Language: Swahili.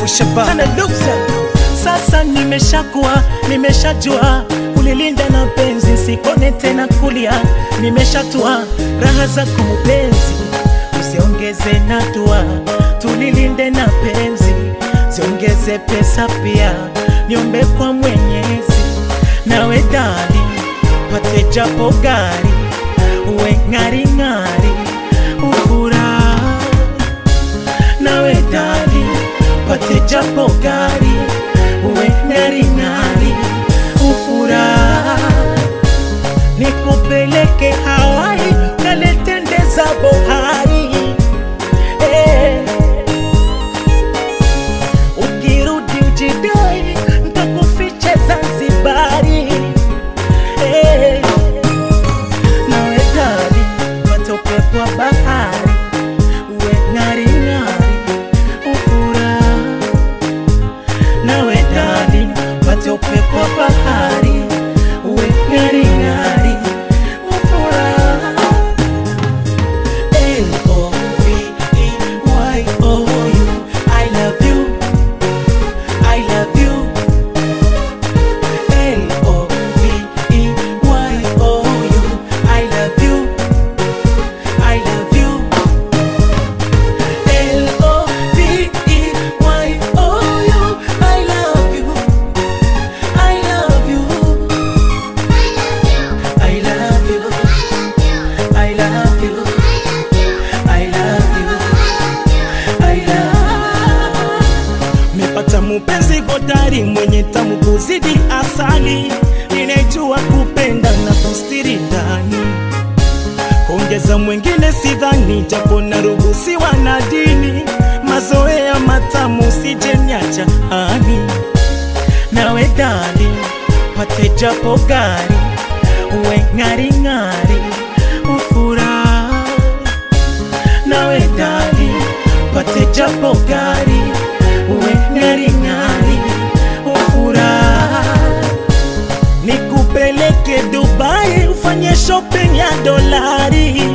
Ushaba. Tana luksa. Sasa nimeshakuwa nimeshajua kulilinda na penzi, sikone tena kulia, nimeshatua raha zako mpenzi, usiongeze na dua, tulilinde na penzi, ziongeze pesa pia, niombe kwa Mwenyezi, nawe dali pate japo gari, uwe ng'ari ng'ari, ufurahi nawe dali pate japo gari uwe ng'ari ng'ari ufurahi nikupeleke Hawaii kaletendeza bohari eh. ukirudi ujidai ntakufiche Zanzibari eh. nawe dali pate upepo wa bahari uwe ng'ari ng'ari ufurahi nawe dali pate upepo wa bahari uwe ng'ari ng'ari ufurahi L-O-V-E-Y-O-U I love you I love you L-O-V-E-Y-O-U I love you I love you L-O-V-E-Y-O-U I love you I love you I love you I love you I love you I love Mepata mupenzi hodari mwenye tamu kuzidi asali, ninajua kupenda na kustiri ndani kuongeza mwingine sidhani, japo naruhusiwa na dini. Mazoea matamu sijenyacha hani, nawe dali pate japo gari, uwe ng'ari ng'ari, ufurahi nawe dali pate japo gari, uwe ng'ari ng'ari, ufurahi nikupeleke Dubai ufanye shopping ya dolari